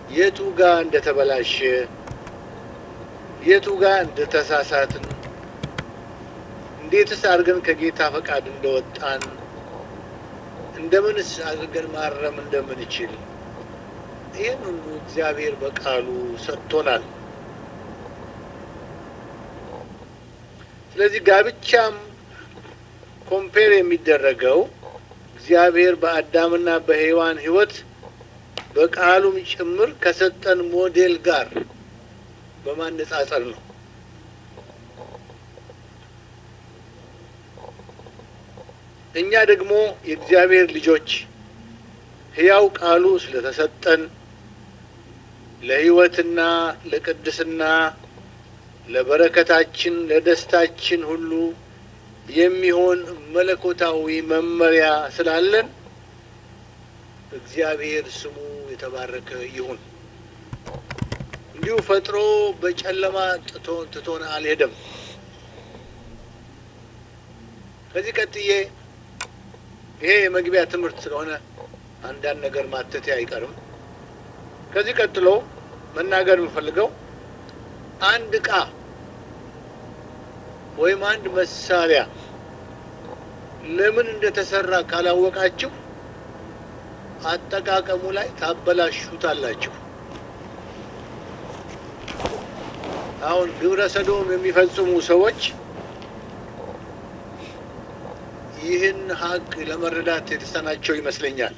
የቱ ጋር እንደተበላሸ የቱ ጋር እንደተሳሳትን እንዴትስ አድርገን ከጌታ ፈቃድ እንደወጣን እንደምንስ አድርገን ማረም እንደምንችል ይህን ሁሉ እግዚአብሔር በቃሉ ሰጥቶናል። ስለዚህ ጋብቻም ኮምፔር የሚደረገው እግዚአብሔር በአዳምና በሔዋን ሕይወት በቃሉም ጭምር ከሰጠን ሞዴል ጋር በማነጻጸር ነው። እኛ ደግሞ የእግዚአብሔር ልጆች ሕያው ቃሉ ስለተሰጠን ለሕይወትና ለቅድስና ለበረከታችን ለደስታችን ሁሉ የሚሆን መለኮታዊ መመሪያ ስላለን እግዚአብሔር ስሙ የተባረከ ይሁን። እንዲሁ ፈጥሮ በጨለማ ጥቶ ትቶን አልሄደም። ከዚህ ቀጥዬ ይሄ የመግቢያ ትምህርት ስለሆነ አንዳንድ ነገር ማተቴ አይቀርም። ከዚህ ቀጥሎ መናገር የምፈልገው አንድ ዕቃ ወይም አንድ መሳሪያ ለምን እንደተሰራ ካላወቃችሁ አጠቃቀሙ ላይ ታበላሹታላችሁ። አሁን ግብረ ሰዶም የሚፈጽሙ ሰዎች ይህን ሀቅ ለመረዳት የተሳናቸው ይመስለኛል።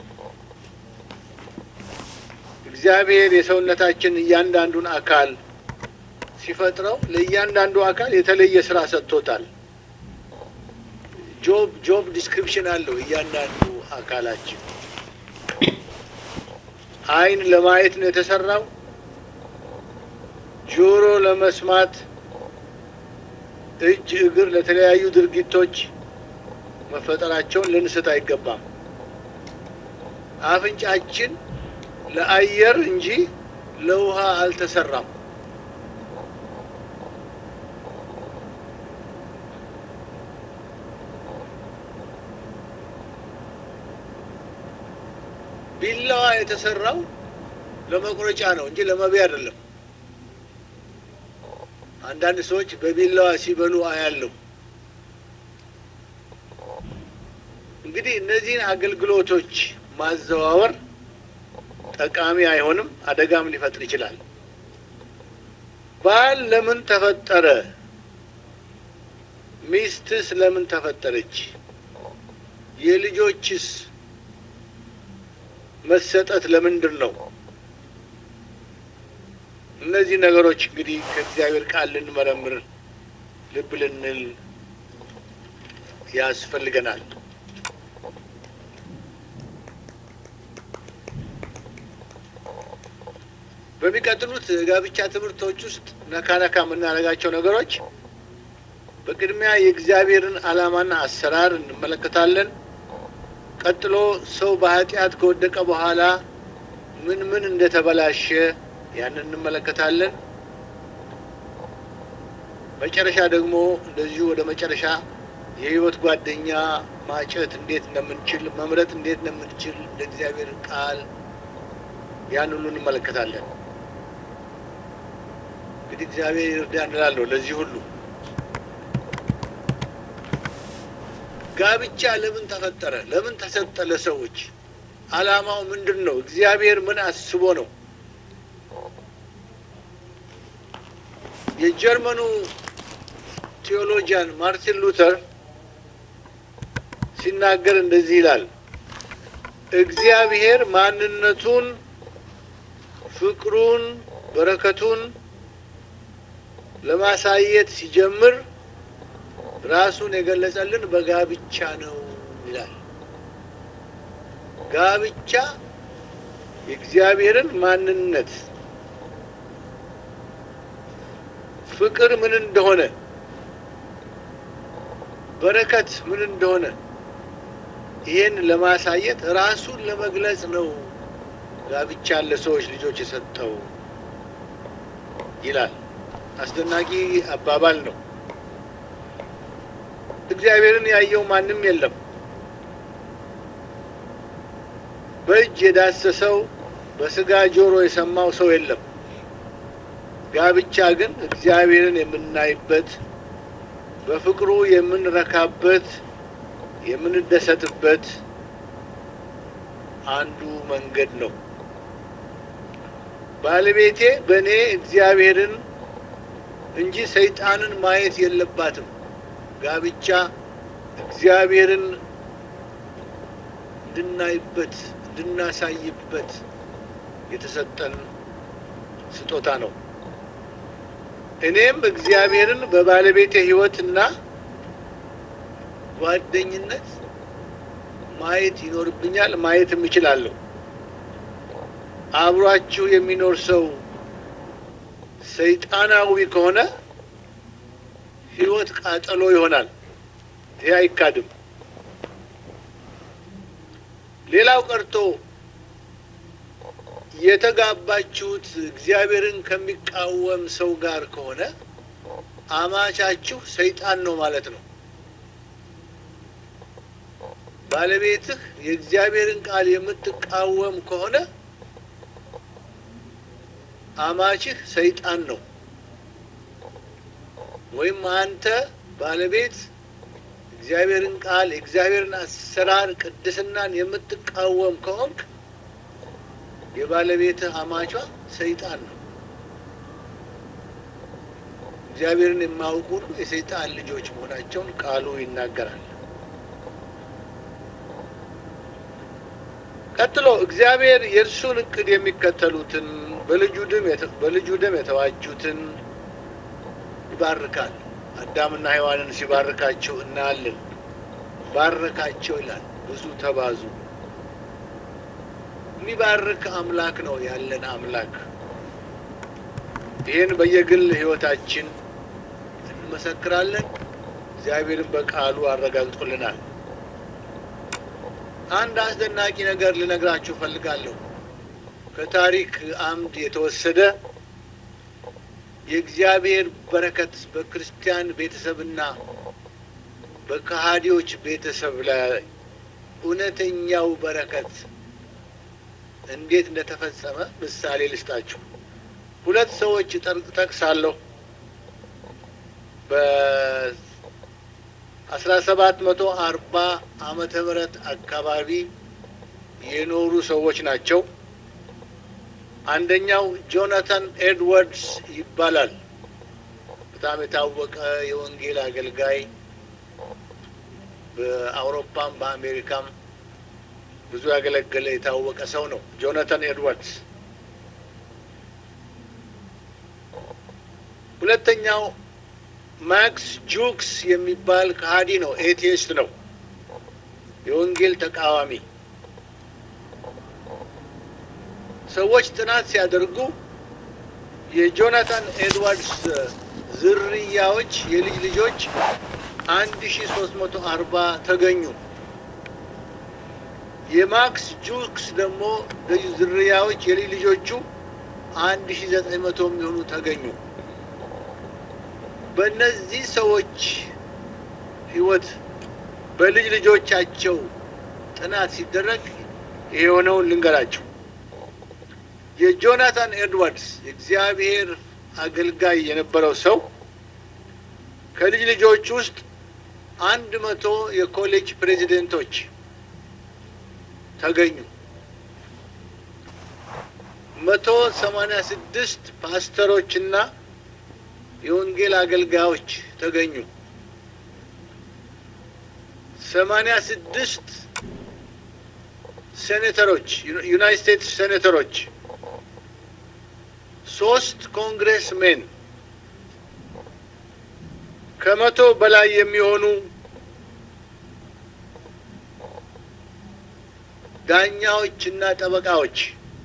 እግዚአብሔር የሰውነታችን እያንዳንዱን አካል ሲፈጥረው ለእያንዳንዱ አካል የተለየ ስራ ሰጥቶታል። ጆብ ጆብ ዲስክሪፕሽን አለው እያንዳንዱ አካላችን። ዓይን ለማየት ነው የተሰራው። ጆሮ ለመስማት፣ እጅ፣ እግር ለተለያዩ ድርጊቶች መፈጠራቸውን ልንስት አይገባም። አፍንጫችን ለአየር እንጂ ለውሃ አልተሰራም። ቢላዋ የተሰራው ለመቁረጫ ነው እንጂ ለመብያ አይደለም። አንዳንድ ሰዎች በቢላዋ ሲበሉ አያለሁ። እንግዲህ እነዚህን አገልግሎቶች ማዘዋወር ጠቃሚ አይሆንም፣ አደጋም ሊፈጥር ይችላል። ባል ለምን ተፈጠረ? ሚስትስ ለምን ተፈጠረች? የልጆችስ መሰጠት ለምንድን ነው? እነዚህ ነገሮች እንግዲህ ከእግዚአብሔር ቃል ልንመረምር ልብ ልንል ያስፈልገናል። በሚቀጥሉት ጋብቻ ትምህርቶች ውስጥ ነካ ነካ የምናደርጋቸው ነገሮች በቅድሚያ የእግዚአብሔርን ዓላማና አሰራር እንመለከታለን። ቀጥሎ ሰው በኃጢአት ከወደቀ በኋላ ምን ምን እንደተበላሸ ያንን እንመለከታለን። መጨረሻ ደግሞ እንደዚሁ ወደ መጨረሻ የሕይወት ጓደኛ ማጨት እንዴት እንደምንችል መምረጥ እንዴት እንደምንችል እንደ እግዚአብሔር ቃል ያን ሁሉ እንመለከታለን። እንግዲህ እግዚአብሔር ይርዳ እንላለሁ። ለዚህ ሁሉ ጋብቻ ለምን ተፈጠረ? ለምን ተሰጠ? ለሰዎች ዓላማው ምንድን ነው? እግዚአብሔር ምን አስቦ ነው? የጀርመኑ ቴዎሎጂያን ማርቲን ሉተር ሲናገር እንደዚህ ይላል። እግዚአብሔር ማንነቱን፣ ፍቅሩን፣ በረከቱን ለማሳየት ሲጀምር ራሱን የገለጸልን በጋብቻ ነው ይላል። ጋብቻ የእግዚአብሔርን ማንነት ፍቅር ምን እንደሆነ በረከት ምን እንደሆነ ይሄን ለማሳየት ራሱን ለመግለጽ ነው ጋብቻ ለሰዎች ልጆች የሰጠው ይላል። አስደናቂ አባባል ነው። እግዚአብሔርን ያየው ማንም የለም። በእጅ የዳሰሰው በስጋ ጆሮ የሰማው ሰው የለም። ጋብቻ ግን እግዚአብሔርን የምናይበት በፍቅሩ የምንረካበት የምንደሰትበት አንዱ መንገድ ነው። ባለቤቴ በእኔ እግዚአብሔርን እንጂ ሰይጣንን ማየት የለባትም። ጋብቻ እግዚአብሔርን እንድናይበት እንድናሳይበት የተሰጠን ስጦታ ነው። እኔም እግዚአብሔርን በባለቤቴ ሕይወትና ጓደኝነት ማየት ይኖርብኛል፣ ማየትም እችላለሁ። አብሯችሁ የሚኖር ሰው ሰይጣናዊ ከሆነ ሕይወት ቃጠሎ ይሆናል። ይህ አይካድም። ሌላው ቀርቶ የተጋባችሁት እግዚአብሔርን ከሚቃወም ሰው ጋር ከሆነ አማቻችሁ ሰይጣን ነው ማለት ነው። ባለቤትህ የእግዚአብሔርን ቃል የምትቃወም ከሆነ አማችህ ሰይጣን ነው። ወይም አንተ ባለቤት እግዚአብሔርን ቃል የእግዚአብሔርን አሰራር ቅድስናን የምትቃወም ከሆንክ የባለቤትህ አማቿ ሰይጣን ነው። እግዚአብሔርን የማያውቁ ሁሉ የሰይጣን ልጆች መሆናቸውን ቃሉ ይናገራል። ቀጥሎ እግዚአብሔር የእርሱን እቅድ የሚከተሉትን በልጁ ደም በልጁ ደም የተዋጁትን ይባርካል። አዳምና ሔዋንን ሲባርካቸው እናያለን። ባረካቸው ይላል። ብዙ ተባዙ። የሚባርክ አምላክ ነው ያለን አምላክ። ይህን በየግል ሕይወታችን እንመሰክራለን። እግዚአብሔርን በቃሉ አረጋግጦልናል። አንድ አስደናቂ ነገር ልነግራችሁ እፈልጋለሁ። ከታሪክ አምድ የተወሰደ የእግዚአብሔር በረከት በክርስቲያን ቤተሰብና በከሃዲዎች ቤተሰብ ላይ እውነተኛው በረከት እንዴት እንደተፈጸመ ምሳሌ ልስጣችሁ። ሁለት ሰዎች ጠቅሳለሁ። በአስራ ሰባት መቶ አርባ ዓመተ ምህረት አካባቢ የኖሩ ሰዎች ናቸው። አንደኛው ጆናታን ኤድዋርድስ ይባላል። በጣም የታወቀ የወንጌል አገልጋይ በአውሮፓም በአሜሪካም ብዙ ያገለገለ የታወቀ ሰው ነው። ጆናታን ኤድዋርድስ። ሁለተኛው ማክስ ጁክስ የሚባል ከሃዲ ነው። ኤቲስት ነው። የወንጌል ተቃዋሚ ሰዎች ጥናት ሲያደርጉ የጆናታን ኤድዋርድስ ዝርያዎች የልጅ ልጆች አንድ ሺ ሶስት መቶ አርባ ተገኙ። የማክስ ጁክስ ደግሞ ዝርያዎች የልጅ ልጆቹ አንድ ሺ ዘጠኝ መቶ የሚሆኑ ተገኙ። በእነዚህ ሰዎች ሕይወት በልጅ ልጆቻቸው ጥናት ሲደረግ የሆነውን ልንገራቸው። የጆናታን ኤድዋርድስ የእግዚአብሔር አገልጋይ የነበረው ሰው ከልጅ ልጆች ውስጥ አንድ መቶ የኮሌጅ ፕሬዚደንቶች ተገኙ። መቶ ሰማንያ ስድስት ፓስተሮችና የወንጌል አገልጋዮች ተገኙ። ሰማንያ ስድስት ሴኔተሮች ዩናይት ስቴትስ ሴኔተሮች ሶስት ኮንግሬስ ሜን ከመቶ በላይ የሚሆኑ ዳኛዎች እና ጠበቃዎች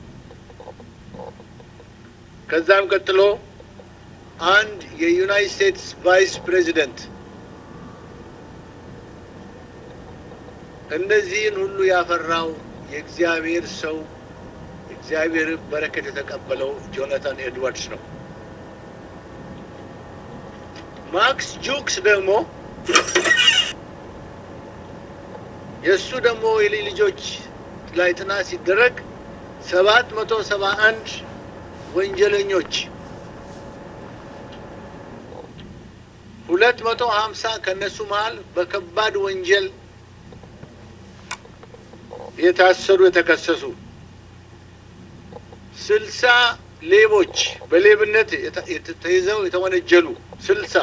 ከዛም ቀጥሎ አንድ የዩናይት ስቴትስ ቫይስ ፕሬዚደንት እነዚህን ሁሉ ያፈራው የእግዚአብሔር ሰው እግዚአብሔር በረከት የተቀበለው ጆናታን ኤድዋርድስ ነው። ማክስ ጁክስ ደግሞ የእሱ ደግሞ የልጅ ልጆች ላይ ጥናት ሲደረግ ሰባት መቶ ሰባ አንድ ወንጀለኞች ሁለት መቶ ሀምሳ ከእነሱ መሀል በከባድ ወንጀል የታሰሩ የተከሰሱ ስልሳ ሌቦች በሌብነት ተይዘው የተወነጀሉ ስልሳ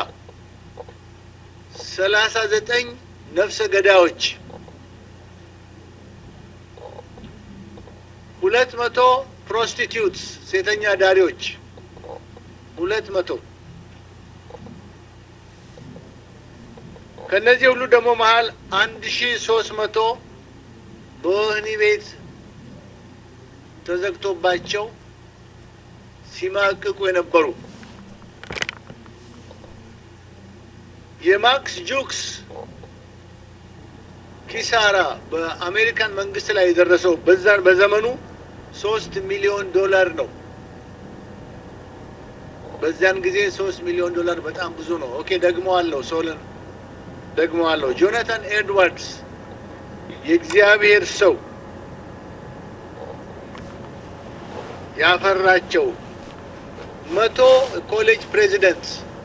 ሰላሳ ዘጠኝ ነፍሰ ገዳዮች ሁለት መቶ ፕሮስቲቲዩትስ ሴተኛ ዳሪዎች ሁለት መቶ ከእነዚህ ሁሉ ደግሞ መሀል አንድ ሺ ሶስት መቶ በወህኒ ቤት ተዘግቶባቸው ሲማቅቁ የነበሩ የማክስ ጁክስ ኪሳራ በአሜሪካን መንግስት ላይ የደረሰው በዛን በዘመኑ ሶስት ሚሊዮን ዶላር ነው። በዚያን ጊዜ ሶስት ሚሊዮን ዶላር በጣም ብዙ ነው። ኦኬ ደግሞ አለው ሶልን ደግሞ አለው ጆናታን ኤድዋርድስ የእግዚአብሔር ሰው ያፈራቸው መቶ ኮሌጅ ፕሬዚደንት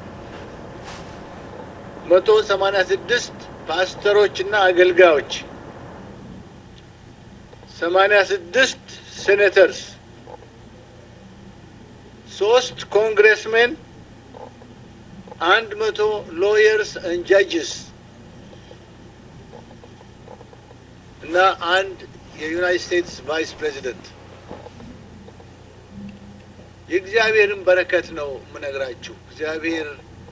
መቶ ሰማንያ ስድስት ፓስተሮች እና አገልጋዮች ሰማንያ ስድስት ሴኔተርስ ሶስት ኮንግሬስሜን አንድ መቶ ሎየርስ ኤንድ ጃጅስ እና አንድ የዩናይትድ ስቴትስ ቫይስ ፕሬዚደንት የእግዚአብሔርን በረከት ነው የምነግራችሁ። እግዚአብሔር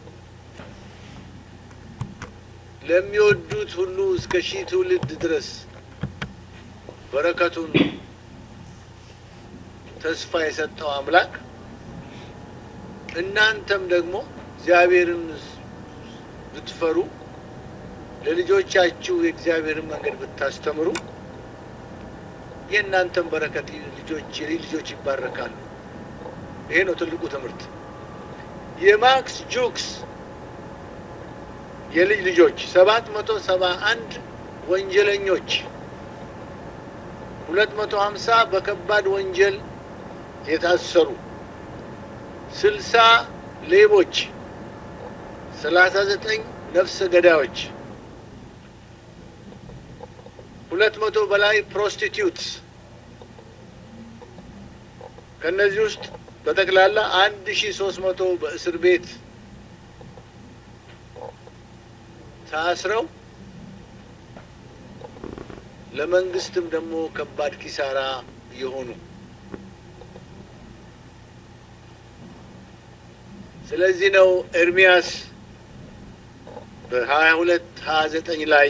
ለሚወዱት ሁሉ እስከ ሺህ ትውልድ ድረስ በረከቱን ተስፋ የሰጠው አምላክ እናንተም ደግሞ እግዚአብሔርን ብትፈሩ ለልጆቻችሁ የእግዚአብሔርን መንገድ ብታስተምሩ የእናንተም በረከት ልጆች የልጅ ልጆች ይባረካሉ። ይሄ ነው ትልቁ ትምህርት። የማክስ ጁክስ የልጅ ልጆች ሰባት መቶ ሰባ አንድ ወንጀለኞች ሁለት መቶ ሀምሳ በከባድ ወንጀል የታሰሩ ስልሳ ሌቦች ሰላሳ ዘጠኝ ነፍሰ ገዳዮች ሁለት መቶ በላይ ፕሮስቲቲዩትስ ከእነዚህ ውስጥ በጠቅላላ አንድ ሺ ሶስት መቶ በእስር ቤት ታስረው ለመንግስትም ደግሞ ከባድ ኪሳራ የሆኑ ስለዚህ ነው ኤርሚያስ በሀያ ሁለት ሀያ ዘጠኝ ላይ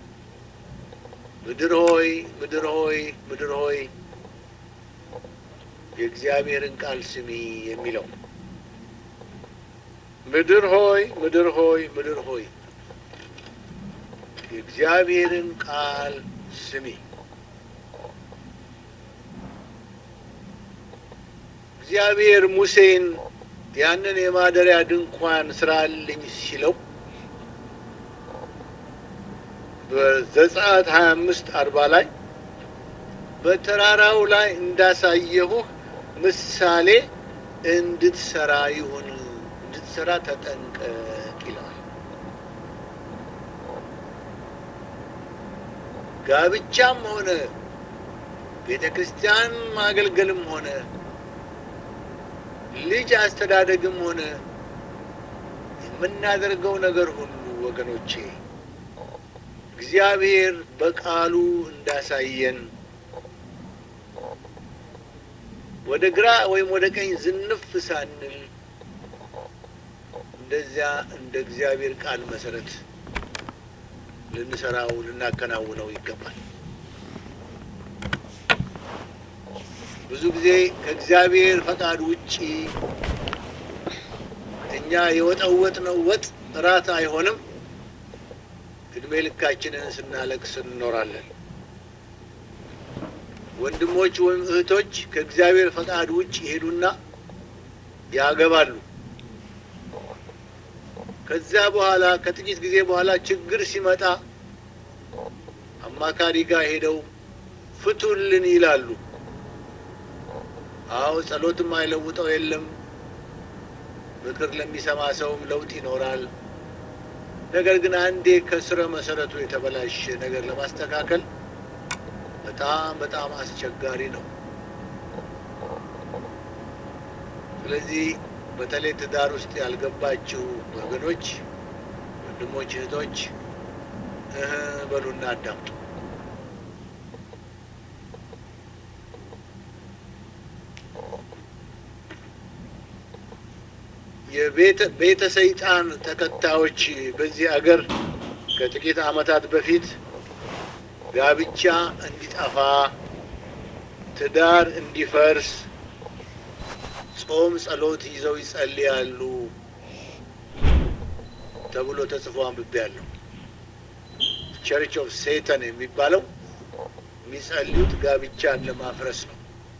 ምድር ሆይ ምድር ሆይ ምድር ሆይ የእግዚአብሔርን ቃል ስሚ የሚለው ምድር ሆይ ምድር ሆይ ምድር ሆይ የእግዚአብሔርን ቃል ስሚ። እግዚአብሔር ሙሴን ያንን የማደሪያ ድንኳን ስራልኝ ሲለው በዘጸአት ሀያ አምስት አርባ ላይ በተራራው ላይ እንዳሳየሁህ ምሳሌ እንድትሰራ ይሁን እንድትሰራ ተጠንቀቅ ይለዋል። ጋብቻም ሆነ ቤተ ክርስቲያን ማገልገልም ሆነ ልጅ አስተዳደግም ሆነ የምናደርገው ነገር ሁሉ ወገኖቼ እግዚአብሔር በቃሉ እንዳሳየን ወደ ግራ ወይም ወደ ቀኝ ዝንፍ ሳንል እንደዚያ እንደ እግዚአብሔር ቃል መሰረት ልንሰራው ልናከናውነው ይገባል። ብዙ ጊዜ ከእግዚአብሔር ፈቃድ ውጪ እኛ የወጠወጥነው ወጥ እራት አይሆንም። እድሜ ልካችንን ስናለቅስ እንኖራለን። ወንድሞች ወይም እህቶች ከእግዚአብሔር ፈቃድ ውጭ ይሄዱና ያገባሉ። ከዚያ በኋላ ከጥቂት ጊዜ በኋላ ችግር ሲመጣ አማካሪ ጋር ሄደው ፍቱልን ይላሉ። አዎ ጸሎትም አይለውጠው የለም። ምክር ለሚሰማ ሰውም ለውጥ ይኖራል። ነገር ግን አንዴ ከስረ መሰረቱ የተበላሸ ነገር ለማስተካከል በጣም በጣም አስቸጋሪ ነው። ስለዚህ በተለይ ትዳር ውስጥ ያልገባችሁ ወገኖች፣ ወንድሞች፣ እህቶች እህ በሉና አዳምጡ። የቤተ ሰይጣን ተከታዮች በዚህ አገር ከጥቂት ዓመታት በፊት ጋብቻ እንዲጠፋ፣ ትዳር እንዲፈርስ ጾም ጸሎት ይዘው ይጸልያሉ ተብሎ ተጽፎ አንብቤያለሁ። ቸርች ኦፍ ሴተን የሚባለው የሚጸልዩት ጋብቻን ለማፍረስ ነው።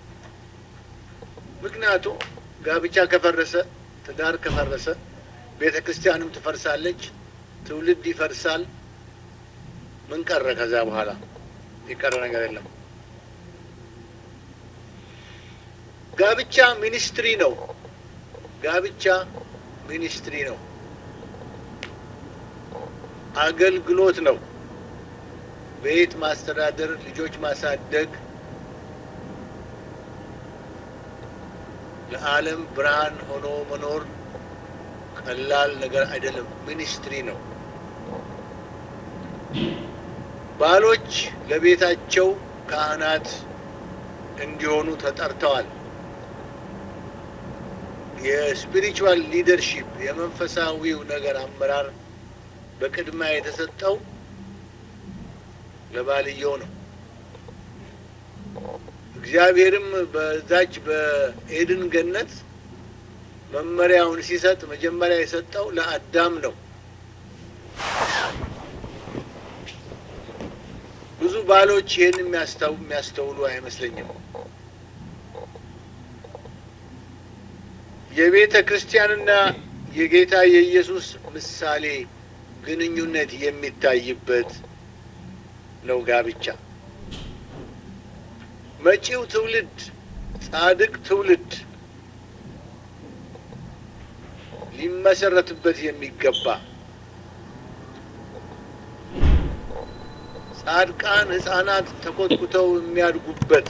ምክንያቱም ጋብቻ ከፈረሰ ትዳር ከፈረሰ ቤተ ክርስቲያንም ትፈርሳለች፣ ትውልድ ይፈርሳል። ምን ቀረ? ከዛ በኋላ የቀረ ነገር የለም። ጋብቻ ሚኒስትሪ ነው። ጋብቻ ሚኒስትሪ ነው፣ አገልግሎት ነው። ቤት ማስተዳደር፣ ልጆች ማሳደግ ለዓለም ብርሃን ሆኖ መኖር ቀላል ነገር አይደለም። ሚኒስትሪ ነው። ባሎች ለቤታቸው ካህናት እንዲሆኑ ተጠርተዋል። የስፒሪቹዋል ሊደርሺፕ የመንፈሳዊው ነገር አመራር በቅድሚያ የተሰጠው ለባልየው ነው። እግዚአብሔርም በዛች በኤድን ገነት መመሪያውን ሲሰጥ መጀመሪያ የሰጠው ለአዳም ነው። ብዙ ባሎች ይህን የሚያስተውሉ አይመስለኝም። የቤተ ክርስቲያንና የጌታ የኢየሱስ ምሳሌ ግንኙነት የሚታይበት ነው ጋብቻ። መጪው ትውልድ ጻድቅ ትውልድ ሊመሰረትበት የሚገባ ጻድቃን ሕፃናት ተኮትኩተው የሚያድጉበት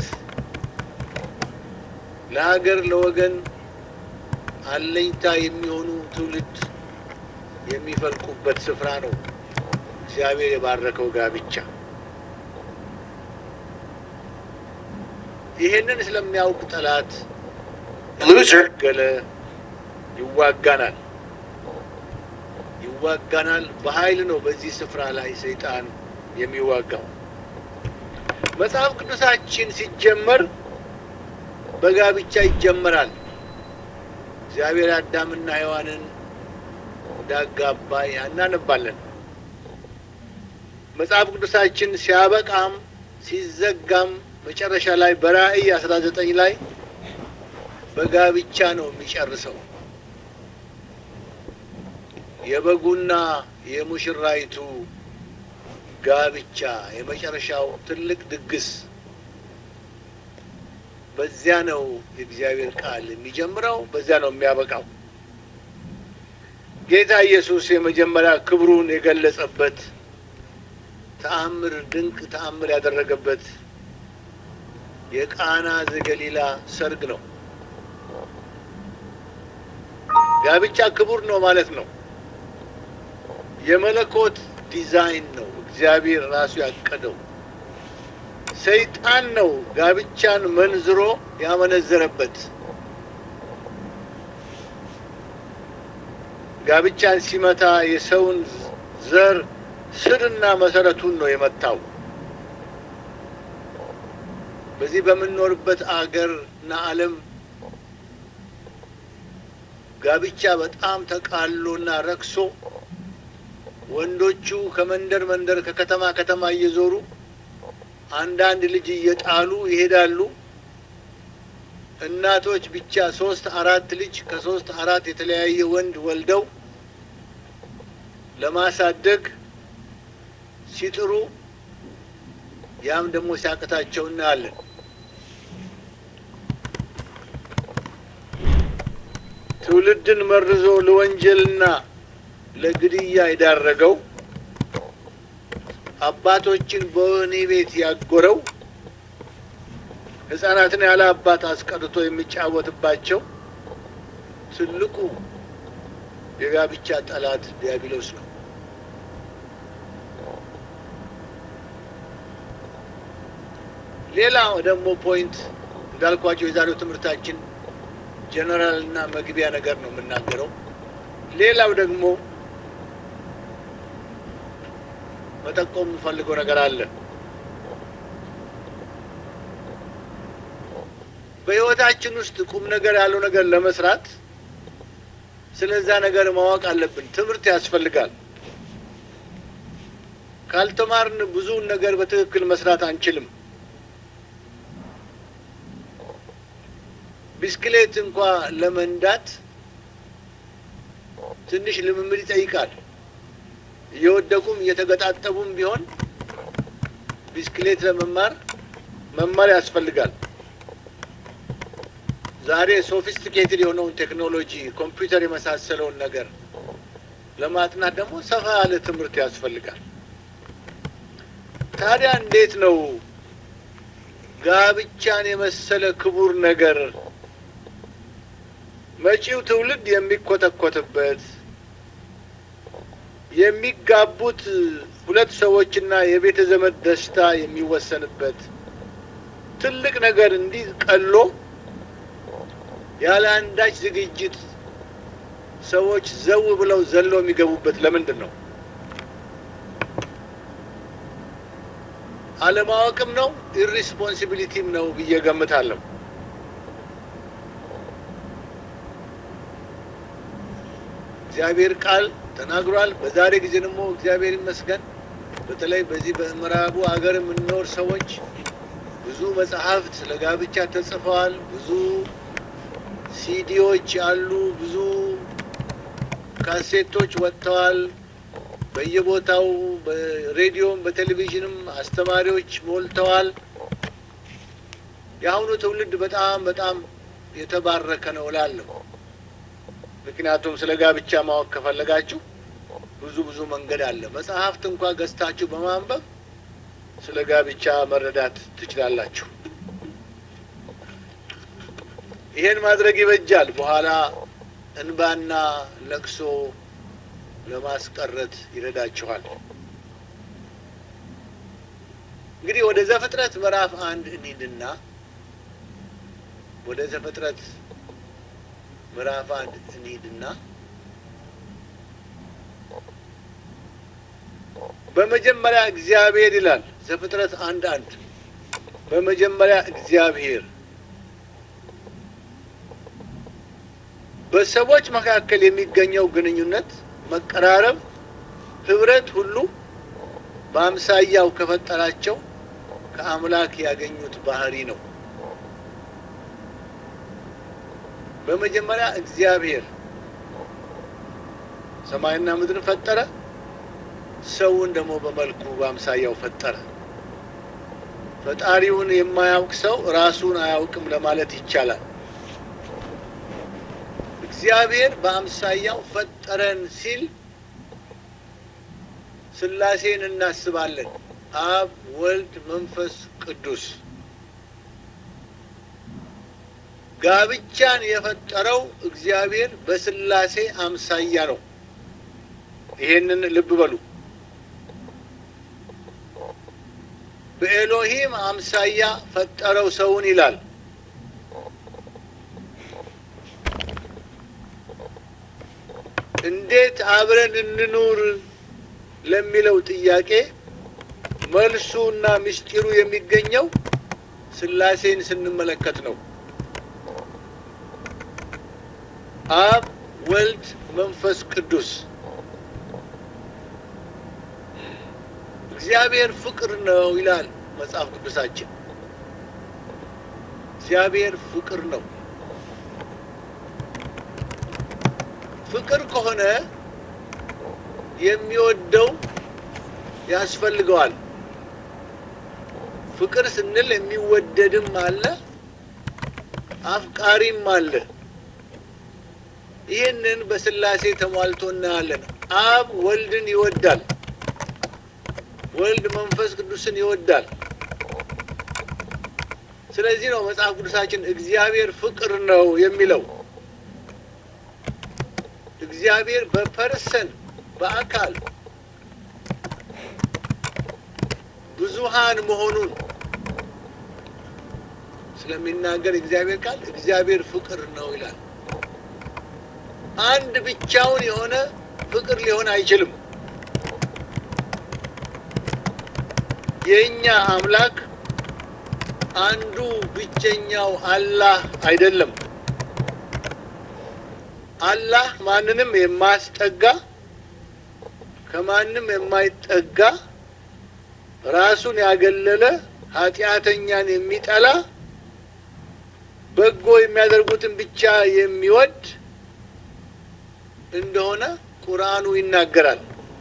ለሀገር ለወገን አለኝታ የሚሆኑ ትውልድ የሚፈልቁበት ስፍራ ነው እግዚአብሔር የባረከው ጋብቻ። ይሄንን ስለሚያውቅ ጠላት ገለ ይዋጋናል ይዋጋናል። በኃይል ነው በዚህ ስፍራ ላይ ሰይጣን የሚዋጋው። መጽሐፍ ቅዱሳችን ሲጀመር በጋብቻ ይጀመራል። እግዚአብሔር አዳምና ሔዋንን እንዳጋባ እናነባለን። መጽሐፍ ቅዱሳችን ሲያበቃም ሲዘጋም መጨረሻ ላይ በራእይ አስራ ዘጠኝ ላይ በጋብቻ ነው የሚጨርሰው። የበጉና የሙሽራይቱ ጋብቻ የመጨረሻው ትልቅ ድግስ በዚያ ነው የእግዚአብሔር ቃል የሚጀምረው፣ በዚያ ነው የሚያበቃው። ጌታ ኢየሱስ የመጀመሪያ ክብሩን የገለጸበት ተአምር ድንቅ ተአምር ያደረገበት የቃና ዘገሊላ ሰርግ ነው። ጋብቻ ክቡር ነው ማለት ነው። የመለኮት ዲዛይን ነው። እግዚአብሔር ራሱ ያቀደው። ሰይጣን ነው ጋብቻን መንዝሮ ያመነዘረበት። ጋብቻን ሲመታ የሰውን ዘር ስርና መሰረቱን ነው የመታው። በዚህ በምንኖርበት አገር እና ዓለም ጋብቻ በጣም ተቃሎና ረክሶ ወንዶቹ ከመንደር መንደር ከከተማ ከተማ እየዞሩ አንዳንድ ልጅ እየጣሉ ይሄዳሉ። እናቶች ብቻ ሶስት አራት ልጅ ከሶስት አራት የተለያየ ወንድ ወልደው ለማሳደግ ሲጥሩ ያም ደግሞ ሲያቅታቸው እናያለን። ትውልድን መርዞ ለወንጀልና ለግድያ የዳረገው አባቶችን በወህኒ ቤት ያጎረው ሕፃናትን ያለ አባት አስቀርቶ የሚጫወትባቸው ትልቁ የጋብቻ ጠላት ዲያብሎስ ነው። ሌላ ደግሞ ፖይንት እንዳልኳቸው የዛሬው ትምህርታችን ጀነራል እና መግቢያ ነገር ነው የምናገረው። ሌላው ደግሞ መጠቆም የምፈልገው ነገር አለ። በሕይወታችን ውስጥ ቁም ነገር ያለው ነገር ለመስራት ስለዛ ነገር ማወቅ አለብን። ትምህርት ያስፈልጋል። ካልተማርን ብዙውን ነገር በትክክል መስራት አንችልም። ቢስክሌት እንኳ ለመንዳት ትንሽ ልምምድ ይጠይቃል። እየወደቁም እየተገጣጠቡም ቢሆን ቢስክሌት ለመማር መማር ያስፈልጋል። ዛሬ ሶፊስቲኬትድ የሆነውን ቴክኖሎጂ ኮምፒውተር የመሳሰለውን ነገር ለማጥናት ደግሞ ሰፋ ያለ ትምህርት ያስፈልጋል። ታዲያ እንዴት ነው ጋብቻን የመሰለ ክቡር ነገር መጪው ትውልድ የሚኮተኮትበት የሚጋቡት ሁለት ሰዎችና የቤተ ዘመድ ደስታ የሚወሰንበት ትልቅ ነገር እንዲህ ቀሎ ያለ አንዳች ዝግጅት ሰዎች ዘው ብለው ዘለው የሚገቡበት ለምንድን ነው? አለማወቅም ነው ኢሪስፖንሲቢሊቲም ነው ብዬ ገምታለሁ። እግዚአብሔር ቃል ተናግሯል። በዛሬ ጊዜ ደግሞ እግዚአብሔር ይመስገን በተለይ በዚህ በምዕራቡ ሀገር የምንኖር ሰዎች ብዙ መጽሐፍት ስለ ጋብቻ ተጽፈዋል። ብዙ ሲዲዎች አሉ። ብዙ ካሴቶች ወጥተዋል። በየቦታው በሬዲዮም በቴሌቪዥንም አስተማሪዎች ሞልተዋል። የአሁኑ ትውልድ በጣም በጣም የተባረከ ነው እላለሁ። ምክንያቱም ስለ ጋብቻ ማወቅ ከፈለጋችሁ ብዙ ብዙ መንገድ አለ። መጽሐፍት እንኳ ገዝታችሁ በማንበብ ስለ ጋብቻ መረዳት ትችላላችሁ። ይሄን ማድረግ ይበጃል። በኋላ እንባና ለቅሶ ለማስቀረት ይረዳችኋል። እንግዲህ ወደ ዘፍጥረት ምዕራፍ አንድ እንሂድና ወደ ዘፍጥረት ምዕራፍ አንድ እንሂድና በመጀመሪያ እግዚአብሔር ይላል። ዘፍጥረት አንድ አንድ በመጀመሪያ እግዚአብሔር በሰዎች መካከል የሚገኘው ግንኙነት፣ መቀራረብ፣ ህብረት ሁሉ በአምሳያው ከፈጠራቸው ከአምላክ ያገኙት ባህሪ ነው። በመጀመሪያ እግዚአብሔር ሰማይና ምድርን ፈጠረ። ሰውን ደግሞ በመልኩ በአምሳያው ፈጠረ። ፈጣሪውን የማያውቅ ሰው ራሱን አያውቅም ለማለት ይቻላል። እግዚአብሔር በአምሳያው ፈጠረን ሲል ሥላሴን እናስባለን። አብ፣ ወልድ፣ መንፈስ ቅዱስ። ጋብቻን የፈጠረው እግዚአብሔር በሥላሴ አምሳያ ነው። ይሄንን ልብ በሉ። በኤሎሂም አምሳያ ፈጠረው ሰውን ይላል። እንዴት አብረን እንኑር ለሚለው ጥያቄ መልሱና ምስጢሩ የሚገኘው ሥላሴን ስንመለከት ነው። አብ፣ ወልድ፣ መንፈስ ቅዱስ። እግዚአብሔር ፍቅር ነው ይላል መጽሐፍ ቅዱሳችን። እግዚአብሔር ፍቅር ነው። ፍቅር ከሆነ የሚወደው ያስፈልገዋል። ፍቅር ስንል የሚወደድም አለ፣ አፍቃሪም አለ። ይህንን በስላሴ ተሟልቶ እናያለን። አብ ወልድን ይወዳል፣ ወልድ መንፈስ ቅዱስን ይወዳል። ስለዚህ ነው መጽሐፍ ቅዱሳችን እግዚአብሔር ፍቅር ነው የሚለው። እግዚአብሔር በፐርሰን በአካል ብዙሃን መሆኑን ስለሚናገር እግዚአብሔር ቃል እግዚአብሔር ፍቅር ነው ይላል። አንድ ብቻውን የሆነ ፍቅር ሊሆን አይችልም። የእኛ አምላክ አንዱ ብቸኛው አላህ አይደለም። አላህ ማንንም የማያስጠጋ ከማንም የማይጠጋ ራሱን ያገለለ ኃጢአተኛን የሚጠላ በጎ የሚያደርጉትን ብቻ የሚወድ እንደሆነ ቁርአኑ ይናገራል።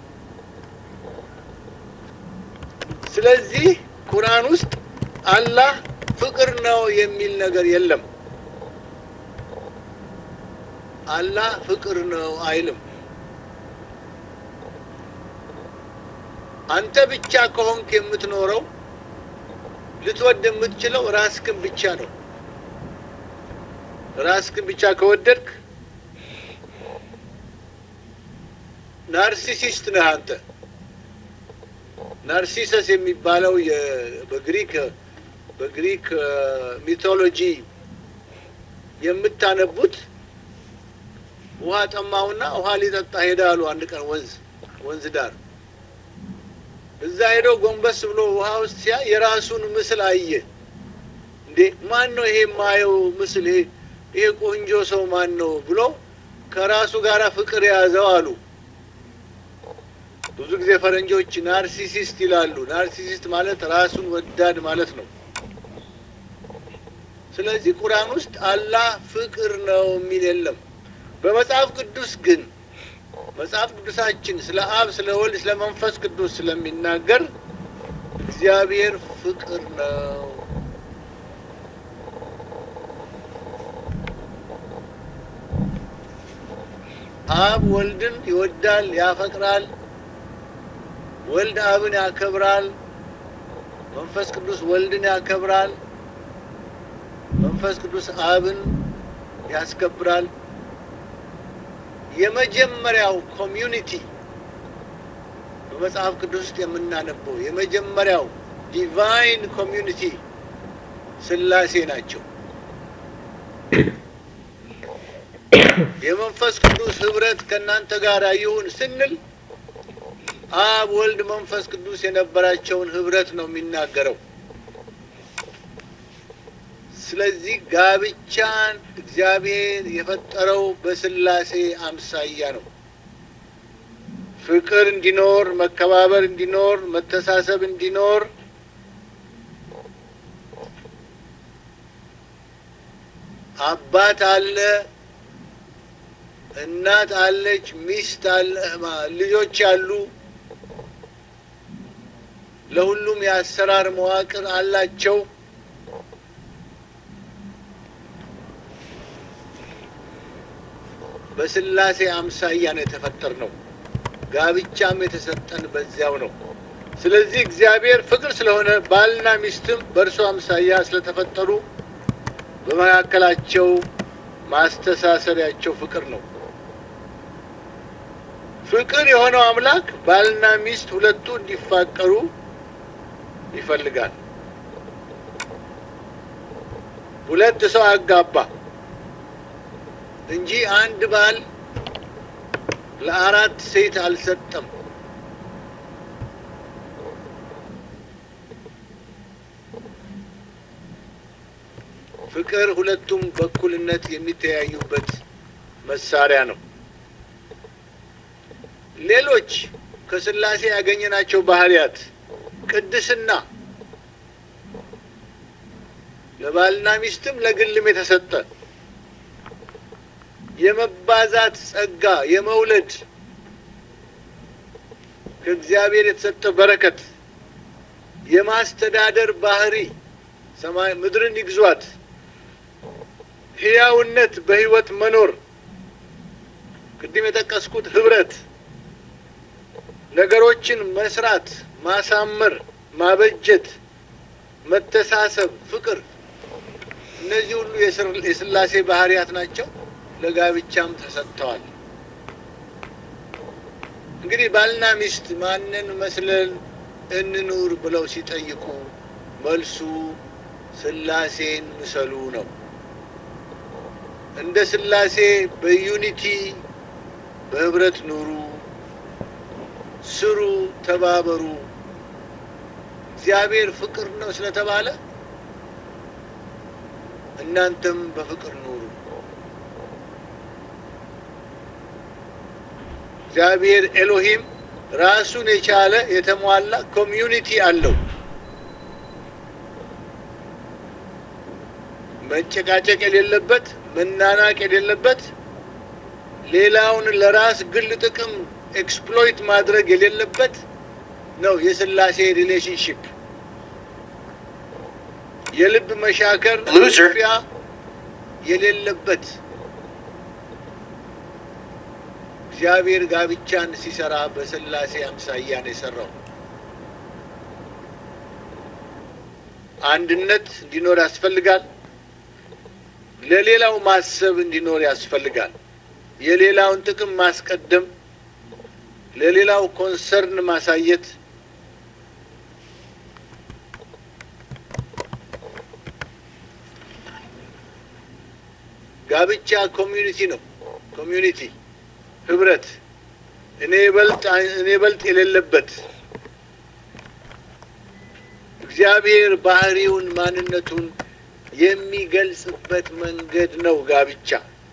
ስለዚህ ቁርአን ውስጥ አላህ ፍቅር ነው የሚል ነገር የለም። አላህ ፍቅር ነው አይልም። አንተ ብቻ ከሆንክ የምትኖረው ልትወድ የምትችለው ራስክን ብቻ ነው። ራስክን ብቻ ከወደድክ ናርሲሲስት ነህ አንተ። ናርሲሰስ የሚባለው በግሪክ በግሪክ ሚቶሎጂ የምታነቡት ውሃ ጠማውና ውሃ ሊጠጣ ሄደ አሉ። አንድ ቀን ወንዝ ወንዝ ዳር እዛ ሄዶ ጎንበስ ብሎ ውሃ ውስጥ ሲያ የራሱን ምስል አየ። እንዴ ማን ነው ይሄ የማየው ምስል? ይሄ ይሄ ቆንጆ ሰው ማን ነው ብሎ ከራሱ ጋር ፍቅር የያዘው አሉ። ብዙ ጊዜ ፈረንጆች ናርሲሲስት ይላሉ። ናርሲሲስት ማለት ራሱን ወዳድ ማለት ነው። ስለዚህ ቁርአን ውስጥ አላህ ፍቅር ነው የሚል የለም። በመጽሐፍ ቅዱስ ግን መጽሐፍ ቅዱሳችን ስለ አብ፣ ስለ ወልድ፣ ስለ መንፈስ ቅዱስ ስለሚናገር እግዚአብሔር ፍቅር ነው። አብ ወልድን ይወዳል፣ ያፈቅራል። ወልድ አብን ያከብራል። መንፈስ ቅዱስ ወልድን ያከብራል። መንፈስ ቅዱስ አብን ያስከብራል። የመጀመሪያው ኮሚዩኒቲ በመጽሐፍ ቅዱስ ውስጥ የምናነበው የመጀመሪያው ዲቫይን ኮሚዩኒቲ ስላሴ ናቸው። የመንፈስ ቅዱስ ህብረት ከእናንተ ጋር ይሁን ስንል አብ፣ ወልድ፣ መንፈስ ቅዱስ የነበራቸውን ህብረት ነው የሚናገረው። ስለዚህ ጋብቻን እግዚአብሔር የፈጠረው በስላሴ አምሳያ ነው። ፍቅር እንዲኖር፣ መከባበር እንዲኖር፣ መተሳሰብ እንዲኖር አባት አለ፣ እናት አለች፣ ሚስት አለ፣ ልጆች አሉ። ለሁሉም የአሰራር መዋቅር አላቸው። በስላሴ አምሳያ ነው የተፈጠር ነው። ጋብቻም የተሰጠን በዚያው ነው። ስለዚህ እግዚአብሔር ፍቅር ስለሆነ ባልና ሚስትም በእርሱ አምሳያ ስለተፈጠሩ በመካከላቸው ማስተሳሰሪያቸው ፍቅር ነው። ፍቅር የሆነው አምላክ ባልና ሚስት ሁለቱ እንዲፋቀሩ ይፈልጋል። ሁለት ሰው አጋባ እንጂ አንድ ባል ለአራት ሴት አልሰጠም። ፍቅር ሁለቱም በእኩልነት የሚተያዩበት መሳሪያ ነው። ሌሎች ከስላሴ ያገኘናቸው ባህሪያት ቅድስና ለባልና ሚስትም ለግልም የተሰጠ የመባዛት ጸጋ፣ የመውለድ ከእግዚአብሔር የተሰጠ በረከት፣ የማስተዳደር ባህሪ ሰማይ ምድርን ይግዟት፣ ሕያውነት፣ በሕይወት መኖር ቅድም የጠቀስኩት ህብረት፣ ነገሮችን መስራት፣ ማሳመር፣ ማበጀት፣ መተሳሰብ፣ ፍቅር እነዚህ ሁሉ የስላሴ ባህሪያት ናቸው። ለጋብቻም ተሰጥተዋል። እንግዲህ ባልና ሚስት ማንን መስለን እንኑር ብለው ሲጠይቁ መልሱ ስላሴን ምሰሉ ነው። እንደ ስላሴ በዩኒቲ በህብረት ኑሩ፣ ስሩ፣ ተባበሩ። እግዚአብሔር ፍቅር ነው ስለተባለ እናንተም በፍቅር ኑሩ። እግዚአብሔር ኤሎሂም ራሱን የቻለ የተሟላ ኮሚዩኒቲ አለው። መጨቃጨቅ የሌለበት፣ መናናቅ የሌለበት፣ ሌላውን ለራስ ግል ጥቅም ኤክስፕሎይት ማድረግ የሌለበት ነው የስላሴ ሪሌሽንሽፕ። የልብ መሻከር Loser. ፊያ የሌለበት እግዚአብሔር ጋብቻን ሲሰራ በስላሴ አምሳያ ነው የሰራው። አንድነት እንዲኖር ያስፈልጋል። ለሌላው ማሰብ እንዲኖር ያስፈልጋል። የሌላውን ጥቅም ማስቀደም፣ ለሌላው ኮንሰርን ማሳየት ጋብቻ ኮሚዩኒቲ ነው። ኮሚዩኒቲ ህብረት፣ እኔ በልጥ እኔ በልጥ የሌለበት እግዚአብሔር ባህሪውን ማንነቱን የሚገልጽበት መንገድ ነው ጋብቻ።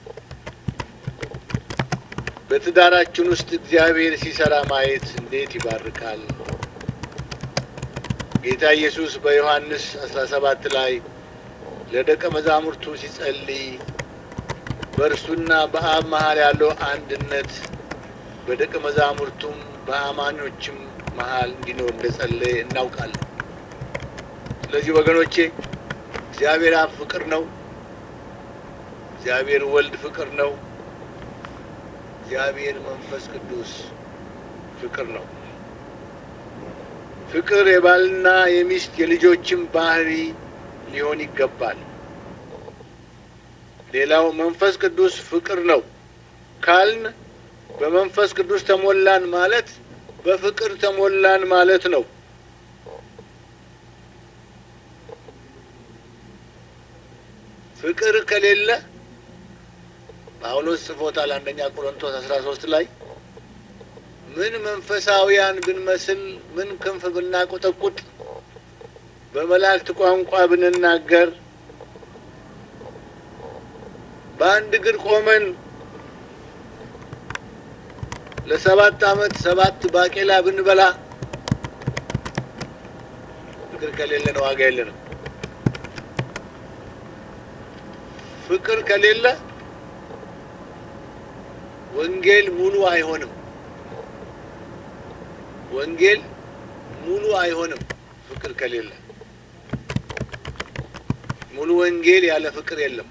በትዳራችን ውስጥ እግዚአብሔር ሲሰራ ማየት እንዴት ይባርካል። ጌታ ኢየሱስ በዮሐንስ አስራ ሰባት ላይ ለደቀ መዛሙርቱ ሲጸልይ በእርሱና በአብ መሀል ያለው አንድነት በደቀ መዛሙርቱም በአማኞችም መሀል እንዲኖር እንደጸለየ እናውቃለን። ስለዚህ ወገኖቼ እግዚአብሔር አብ ፍቅር ነው። እግዚአብሔር ወልድ ፍቅር ነው። እግዚአብሔር መንፈስ ቅዱስ ፍቅር ነው። ፍቅር የባልና የሚስት የልጆችም ባህሪ ሊሆን ይገባል። ሌላው መንፈስ ቅዱስ ፍቅር ነው ካልን በመንፈስ ቅዱስ ተሞላን ማለት በፍቅር ተሞላን ማለት ነው። ፍቅር ከሌለ ጳውሎስ ጽፎታል አንደኛ ቆሮንቶስ አስራ ሶስት ላይ ምን መንፈሳዊያን ብንመስል ምን ክንፍ ብናቆጠቁጥ በመላእክት ቋንቋ ብንናገር በአንድ እግር ቆመን ለሰባት ዓመት ሰባት ባቄላ ብንበላ ፍቅር ከሌለን ዋጋ የለንም። ፍቅር ከሌለ ወንጌል ሙሉ አይሆንም። ወንጌል ሙሉ አይሆንም። ፍቅር ከሌለ ሙሉ ወንጌል ያለ ፍቅር የለም።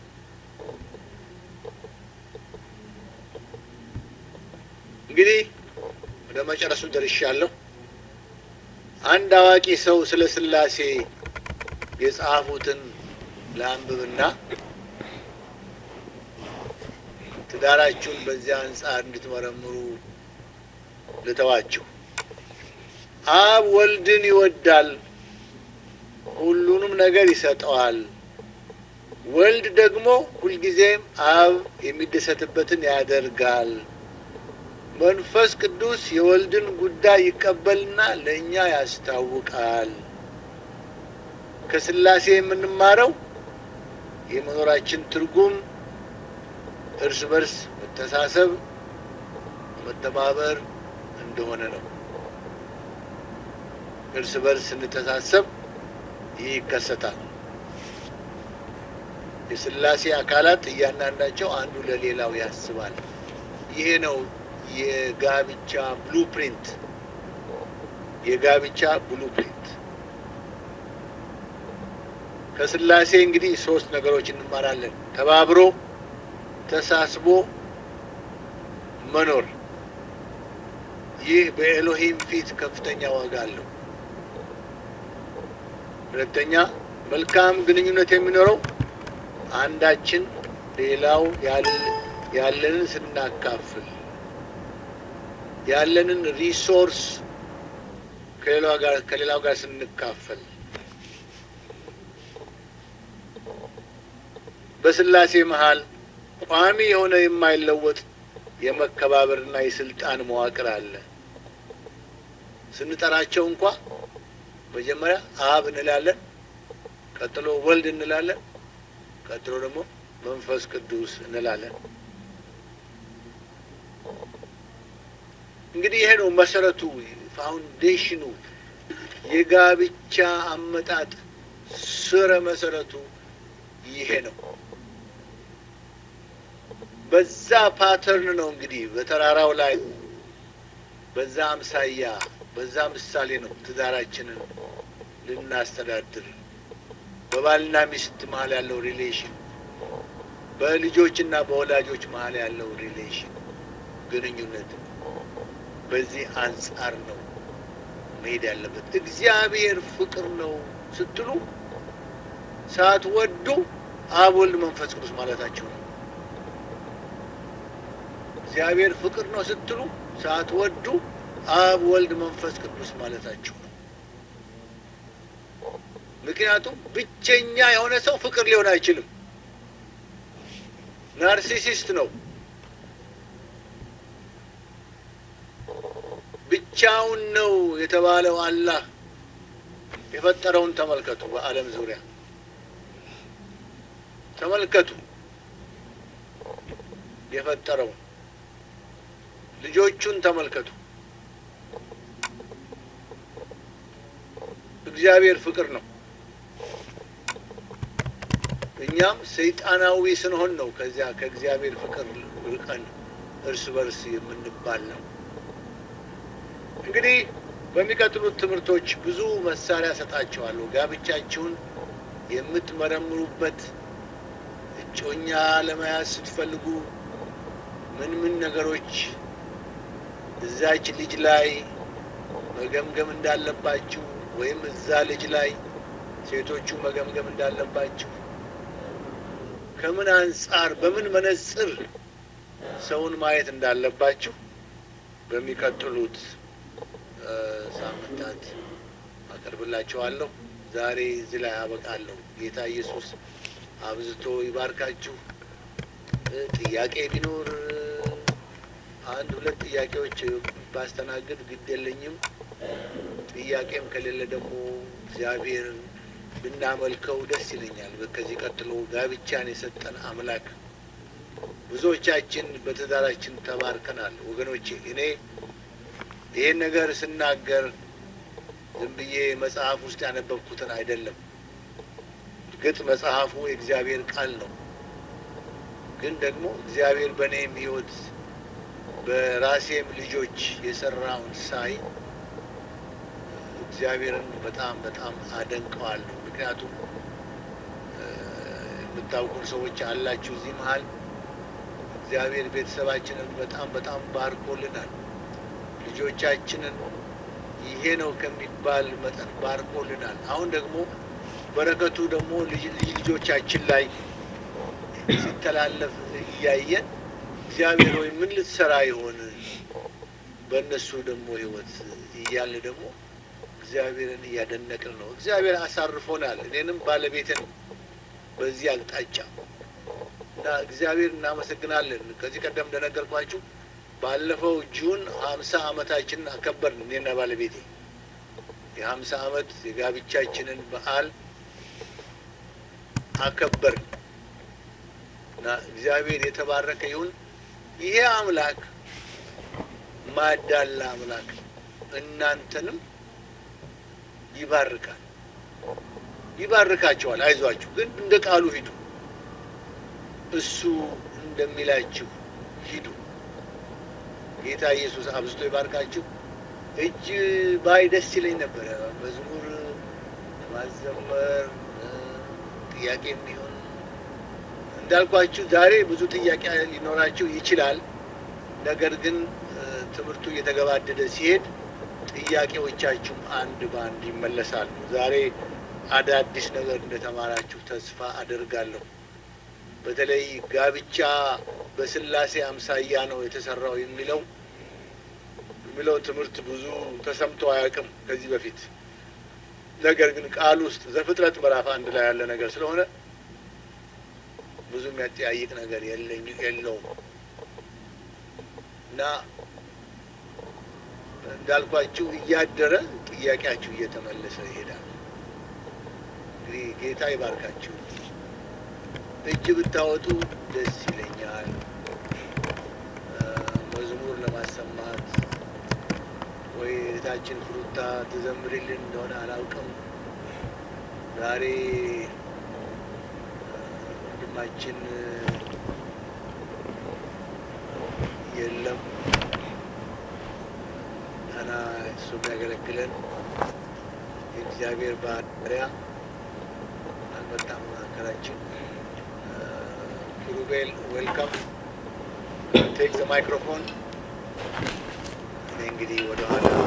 እንግዲህ ወደ መጨረሱ ደርሻለሁ። አንድ አዋቂ ሰው ስለ ሥላሴ የጻፉትን ለአንብብና ትዳራችሁን በዚያ አንጻር እንድትመረምሩ ልተዋችሁ። አብ ወልድን ይወዳል፣ ሁሉንም ነገር ይሰጠዋል። ወልድ ደግሞ ሁልጊዜም አብ የሚደሰትበትን ያደርጋል። መንፈስ ቅዱስ የወልድን ጉዳይ ይቀበልና ለእኛ ያስታውቃል። ከሥላሴ የምንማረው የመኖራችን ትርጉም እርስ በርስ መተሳሰብ፣ መተባበር እንደሆነ ነው። እርስ በርስ ስንተሳሰብ ይህ ይከሰታል። የሥላሴ አካላት እያንዳንዳቸው አንዱ ለሌላው ያስባል። ይሄ ነው የጋብቻ ብሉፕሪንት የጋብቻ ብሉፕሪንት። ከሥላሴ እንግዲህ ሶስት ነገሮች እንማራለን። ተባብሮ፣ ተሳስቦ፣ መኖር ይህ በኤሎሂም ፊት ከፍተኛ ዋጋ አለው። ሁለተኛ መልካም ግንኙነት የሚኖረው አንዳችን ሌላው ያለንን ስናካፍል ያለንን ሪሶርስ ከሌላው ጋር ስንካፈል በስላሴ መሀል ቋሚ የሆነ የማይለወጥ የመከባበርና የስልጣን መዋቅር አለ። ስንጠራቸው እንኳ መጀመሪያ አብ እንላለን፣ ቀጥሎ ወልድ እንላለን፣ ቀጥሎ ደግሞ መንፈስ ቅዱስ እንላለን። እንግዲህ ይሄ ነው መሰረቱ፣ ፋውንዴሽኑ፣ የጋብቻ አመጣጥ ስረ መሰረቱ ይሄ ነው። በዛ ፓተርን ነው እንግዲህ በተራራው ላይ በዛ አምሳያ በዛ ምሳሌ ነው ትዳራችንን ልናስተዳድር በባልና ሚስት መሀል ያለው ሪሌሽን በልጆችና በወላጆች መሀል ያለው ሪሌሽን ግንኙነት በዚህ አንጻር ነው መሄድ ያለበት። እግዚአብሔር ፍቅር ነው ስትሉ ሳትወዱ አብ ወልድ መንፈስ ቅዱስ ማለታቸው ነው። እግዚአብሔር ፍቅር ነው ስትሉ ሳትወዱ አብ ወልድ መንፈስ ቅዱስ ማለታቸው ነው። ምክንያቱም ብቸኛ የሆነ ሰው ፍቅር ሊሆን አይችልም። ናርሲሲስት ነው። ብቻውን ነው የተባለው አላህ የፈጠረውን ተመልከቱ። በዓለም ዙሪያ ተመልከቱ የፈጠረውን ልጆቹን ተመልከቱ። እግዚአብሔር ፍቅር ነው። እኛም ሰይጣናዊ ስንሆን ነው ከዚያ ከእግዚአብሔር ፍቅር ርቀን እርስ በርስ የምንባል ነው። እንግዲህ በሚቀጥሉት ትምህርቶች ብዙ መሳሪያ ሰጣቸዋለሁ። ጋብቻችሁን የምትመረምሩበት እጮኛ ለመያዝ ስትፈልጉ ምን ምን ነገሮች እዛች ልጅ ላይ መገምገም እንዳለባችሁ ወይም እዛ ልጅ ላይ ሴቶቹ መገምገም እንዳለባችሁ ከምን አንጻር በምን መነጽር ሰውን ማየት እንዳለባችሁ በሚቀጥሉት ሳምንታት አቀርብላችኋለሁ። ዛሬ እዚህ ላይ አበቃለሁ። ጌታ ኢየሱስ አብዝቶ ይባርካችሁ። ጥያቄ ቢኖር አንድ ሁለት ጥያቄዎች ባስተናግድ ግድ የለኝም። ጥያቄም ከሌለ ደግሞ እግዚአብሔር ብናመልከው ደስ ይለኛል። ከዚህ ቀጥሎ ጋብቻን የሰጠን አምላክ ብዙዎቻችን በትዳራችን ተባርከናል። ወገኖቼ እኔ ይህን ነገር ስናገር ዝም ብዬ መጽሐፍ ውስጥ ያነበብኩትን አይደለም። እርግጥ መጽሐፉ የእግዚአብሔር ቃል ነው። ግን ደግሞ እግዚአብሔር በእኔም ሕይወት በራሴም ልጆች የሰራውን ሳይ እግዚአብሔርን በጣም በጣም አደንቀዋለሁ። ምክንያቱም የምታውቁን ሰዎች አላችሁ እዚህ መሀል እግዚአብሔር ቤተሰባችንን በጣም በጣም ባርኮልናል። ልጆቻችንን ይሄ ነው ከሚባል መጠን ባርኮልናል። አሁን ደግሞ በረከቱ ደግሞ ልጅ ልጆቻችን ላይ ሲተላለፍ እያየን እግዚአብሔር ወይ ምን ልትሰራ ይሆን በእነሱ ደግሞ ህይወት እያለ ደግሞ እግዚአብሔርን እያደነቅን ነው። እግዚአብሔር አሳርፎናል፣ እኔንም ባለቤትን በዚህ አቅጣጫ እና እግዚአብሔር እናመሰግናለን። ከዚህ ቀደም እንደነገርኳችሁ ባለፈው ጁን ሀምሳ አመታችንን አከበርን እኔና ባለቤቴ የሀምሳ አመት የጋብቻችንን በዓል አከበርን እና እግዚአብሔር የተባረከ ይሁን። ይሄ አምላክ ማዳላ አምላክ እናንተንም ይባርካል፣ ይባርካቸዋል። አይዟችሁ፣ ግን እንደ ቃሉ ሂዱ። እሱ እንደሚላችሁ ሂዱ። ጌታ ኢየሱስ አብዝቶ ይባርካችሁ። እጅ ባይ ደስ ይለኝ ነበረ መዝሙር ማዘመር ጥያቄ የሚሆን እንዳልኳችሁ ዛሬ ብዙ ጥያቄ ሊኖራችሁ ይችላል። ነገር ግን ትምህርቱ እየተገባደደ ሲሄድ ጥያቄዎቻችሁም አንድ በአንድ ይመለሳሉ። ዛሬ አዳዲስ ነገር እንደተማራችሁ ተስፋ አደርጋለሁ። በተለይ ጋብቻ በስላሴ አምሳያ ነው የተሰራው የሚለው የሚለው ትምህርት ብዙ ተሰምቶ አያውቅም ከዚህ በፊት። ነገር ግን ቃል ውስጥ ዘፍጥረት ምዕራፍ አንድ ላይ ያለ ነገር ስለሆነ ብዙ የሚያጠያይቅ ነገር የለኝ የለውም እና እንዳልኳችሁ እያደረ ጥያቄያችሁ እየተመለሰ ይሄዳል። እንግዲህ ጌታ ይባርካችሁ። እጅ ብታወጡ ደስ ይለኛል። መዝሙር ለማሰማት ወይ እህታችን ፍሩታ ትዘምርልን እንደሆነ አላውቅም። ዛሬ ወንድማችን የለም እና እሱ የሚያገለግለን የእግዚአብሔር ባሪያ አልመጣም መካከላችን። ኪሩቤል ዌልካም ቴክ ዘ ማይክሮፎን። እኔ እንግዲህ ወደኋላ